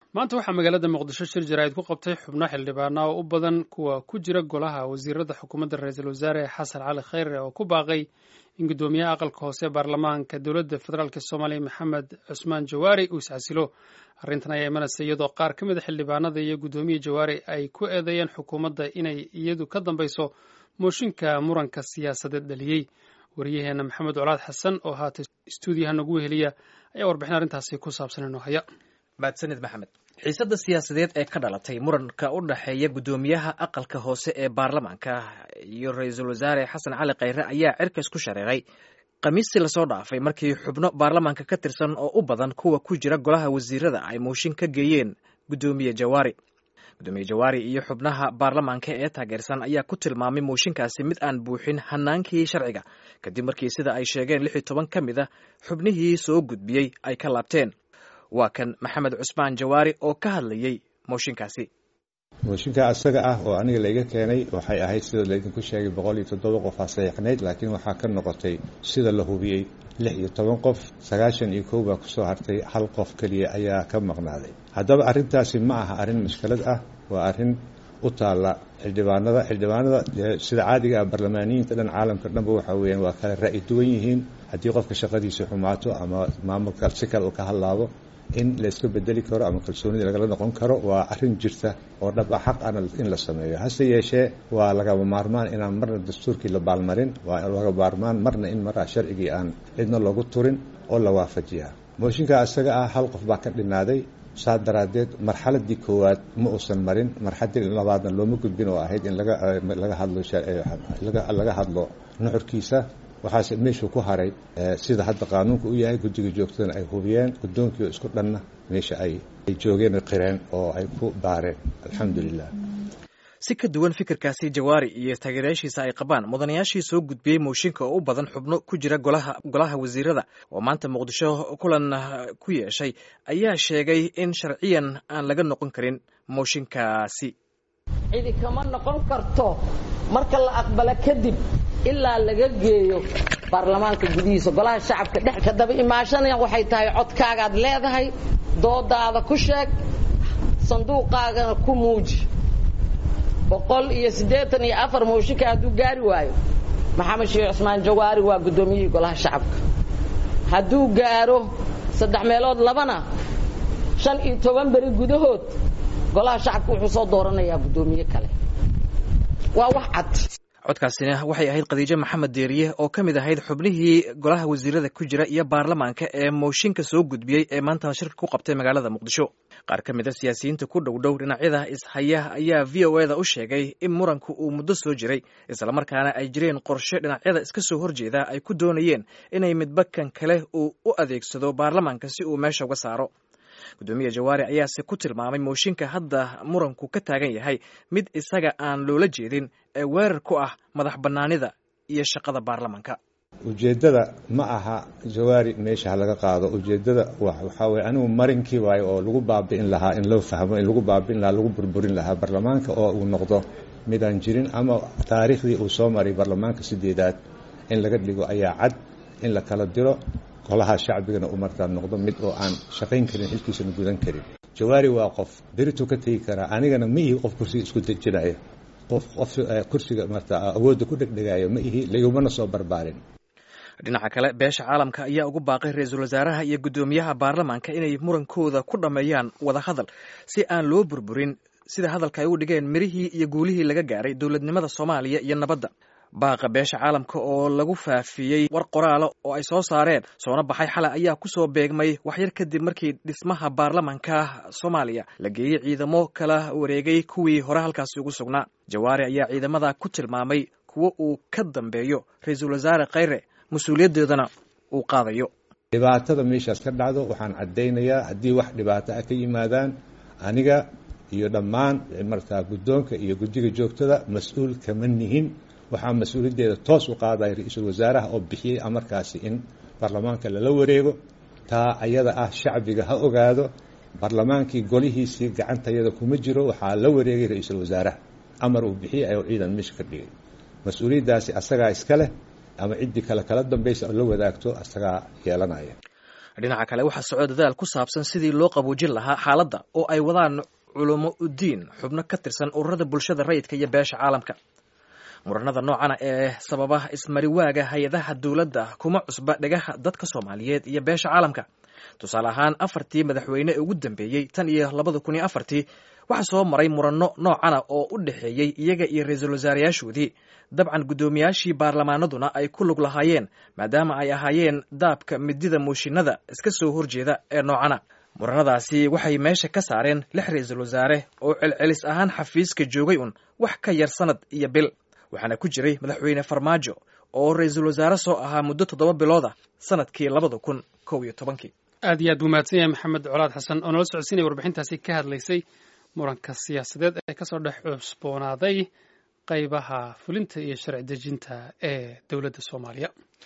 maanta waxaa magaalada muqdisho shir jaraa'id ku qabtay xubno xildhibaana oo u badan kuwa ku jira golaha wasiirada xukuumadda ra-iisul wasaare xasan cali khayre oo ku baaqay in guddoomiyaha aqalka hoose baarlamaanka dowladda federaalk soomaaliya maxamed cusmaan jawaari uu iscasilo arrintan ayaa imanaysa iyadoo qaar ka mida xildhibaanada iyo guddoomiya jawaari ay ku eedeeyeen xukuumadda inay iyadu ka dambayso mooshinka muranka siyaasadeed dhaliyey wariyaheena maxamed colaad xasan oo haata stuudiyaha nagu weheliya ayaa warbixin arrintaasi ku saabsan inoo haya mahadsanid maxamed xiisadda siyaasadeed ee ka dhalatay muranka u dhexeeya guddoomiyaha aqalka hoose ee baarlamaanka iyo ra-iisul wasaare xasan cali khayre ayaa cirkas ku shareeray khamiistii lasoo dhaafay markii xubno baarlamaanka ka tirsan oo u badan kuwa ku jira golaha wasiirada ay mooshin ka geeyeen guddoomiye jawaari guddoomiye jawaari iyo xubnaha baarlamaanka ee taageersan ayaa ku tilmaamay mooshinkaasi mid aan buuxin hanaankii sharciga kadib markii sida ay sheegeen lix iyo toban ka mid a xubnihii soo gudbiyey ay ka laabteen waa kan maxamed cusmaan jawaari oo ka hadlayey mooshinkaasi mooshinka asaga ah oo aniga layga keenay waxay ahayd sida laydinku sheegay boqol iyo toddoba qof aa saxiixnayd laakiin waxaa ka noqotay sida la hubiyey lix iyo toban qof sagaashan iyo kow baa kusoo hartay hal qof keliya ayaa ka maqnaaday haddaba arrintaasi ma aha arrin mushkilad ah waa arrin u taalla xildhibaanada xildhibaanada sida caadiga ah barlamaaniyiinta dhan caalamka dhanba waxa weeyaan waa kala ra'yi duwan yihiin haddii qofka shaqadiisa xumaato ama maamulka si kale uu ka hadlaabo in layska bedeli karo ama kalsoonida lagala noqon karo waa arrin jirta oo dhab ah xaq ana in la sameeyo hase yeeshee waa lagaba maarmaan inaan marna dastuurkii la baalmarin waa laga maarmaan marna in maraa sharcigii aan cidna loogu turin oo la waafajiyaa mooshinka isaga ah hal qof baa ka dhinaaday saa daraaddeed marxaladii koowaad ma uusan marin marxaladii labaadna looma gudbin oo ahayd in laga hadlo laga hadlo nuxurkiisa waxaase meeshuu ku haray sida hadda qaanuunka u yahay guddiga joogtadana ay hubiyeen guddoonkii oo isku dhanna meesha ay ay joogeen qireen oo ay ku baareen alxamdulilah si ka duwan fikirkaasi jawaari iyo taageerayaashiisa ay qabaan mudanayaashii soo gudbiyey mooshinka oo u badan xubno ku jira golaha golaha wasiirada oo maanta muqdisho kulan ku yeeshay ayaa sheegay in sharciyan aan laga noqon karin mooshinkaasi cidi kama noqon karto marka la aqbalo kadib ilaa laga geeyo baarlamaanka gudihiisa golaha shacabka dhex ka daba imaashanaya waxay tahay codkaagaad leedahay doodaada ku sheeg sanduuqaagana ku muuji boqol iyo siddeetan iyo afar mooshinka hadduu gaari waayo maxamed sheekh cusmaan jawaari waa guddoomiyihii golaha shacabka hadduu gaaro saddex meelood labana shan iyo toban beri gudahood golaha shacabka wuxuu soo dooranayaa guddoomiye kale waa wax cad codkaasina waxay ahayd khadiijo maxamed deeriye oo ka mid ahayd xubnihii golaha wasiirada ku jira iyo baarlamaanka ee mooshinka soo gudbiyey ee maanta shirka ku qabtay magaalada muqdisho qaar ka mid a siyaasiyiinta ku dhow dhow dhinacyada ishaya ayaa v o eda u sheegay in muranku uu muddo soo jiray islamarkaana ay jireen qorshe dhinacyada iska soo horjeeda ay ku doonayeen inay midba kan kale uu u adeegsado baarlamaanka si uu meesha uga saaro guddoomiye jawaari ayaase ku tilmaamay mooshinka hadda muranku ka taagan yahay mid isaga aan loola jeedin ee weerar ku ah madax bannaanida iyo shaqada baarlamaanka ujeeddada ma aha jawaari meesha ha laga qaado ujeeddada waxaa weye anigu marinkii waayo oo lagu baabi'in lahaa in loo fahmo in lagu baabi'in lahaa lagu burburin lahaa baarlamaanka oo uu noqdo midaan jirin ama taariikhdii uu soo maray baarlamaanka sideedaad in laga dhigo ayaa cad in la kala diro golaha shacbigana u markaa noqdo mid oo aan shaqayn karin xilkiisana gudan karin jawaari waa qof berituu ka tegi karaa anigana ma ihi qof kursiga isku dejinaya qof qof kursiga marta awoodda ku dhegdhegaayo ma ihi laigumana soo barbaarin dhinaca kale beesha caalamka ayaa ugu baaqay ra-iisul wasaaraha iyo guddoomiyaha baarlamaanka inay murankooda ku dhammeeyaan wada hadal si aan loo burburin sida hadalka ay u dhigeen mirihii iyo guulihii laga gaaray dowladnimada soomaaliya iyo nabadda baaqa beesha caalamka oo lagu faafiyey war qoraala oo ay soo saareen soona baxay xalay ayaa kusoo beegmay waxyar kadib markii dhismaha baarlamanka soomaaliya la geeyey ciidamo kala wareegay kuwii hore halkaasi ugu sugnaa jawaari ayaa ciidamada ku tilmaamay kuwo uu ka dambeeyo ra-iisul wasaare khayre mas-uuliyaddeedana uu qaadayo dhibaatada meeshaas ka dhacdo waxaan caddaynayaa haddii wax dhibaato ah ka yimaadaan aniga iyo dhammaan markaa guddoonka iyo guddiga joogtada mas-uul kama nihin waxaa mas-uuliyaddeeda toos u qaadaya ra-iisul wasaaraha oo bixiyey amarkaasi in baarlamaanka lala wareego taa ayada ah shacbiga ha ogaado baarlamaankii golihiisii gacantayada kuma jiro waxaa la wareegay ra-iisul wasaaraha amar uu bixiyey ayuu ciidan meesha ka dhigay mas-uuliyaddaasi asagaa iska leh ama ciddii kale kala dambaysa oo la wadaagto asagaa yeelanaya dhinaca kale waxaa socdo dadaal ku saabsan sidii loo qaboojin lahaa xaaladda oo ay wadaan culamo udiin xubno ka tirsan ururada bulshada rayidka iyo beesha caalamka muranada noocana ee sababa ismariwaaga hay-adaha dowladda kuma cusba dhagaha dadka soomaaliyeed iyo beesha caalamka tusaale ahaan afartii madaxweyne ee ugu dambeeyey tan iyo labada kun iyo afartii waxaa soo maray muranno noocana oo u dhexeeyey iyaga iyo ra-iisul wasaarayaashoodii dabcan guddoomiyaashii baarlamaanaduna ay ku lug lahaayeen maadaama ay ahaayeen daabka midida muushinada iska soo horjeeda ee noocana muranadaasi waxay meesha ka saareen lix ra-iisul wasaare oo celcelis ahaan xafiiska joogay un wax ka yar sanad iyo bil waxaana ku jiray madaxweyne farmaajo oo ra-iisul wasaare soo ahaa muddo toddoba bilooda sanadkii labada kun kow iyo tobankii aad iyo aad buu mahadsan yahay maxamed colaad xasan oo nala socodsiinaya warbixintaasi ka hadlaysay muranka siyaasadeed ee kasoo dhex cusboonaaday qaybaha fulinta iyo sharci dejinta ee dowladda soomaaliya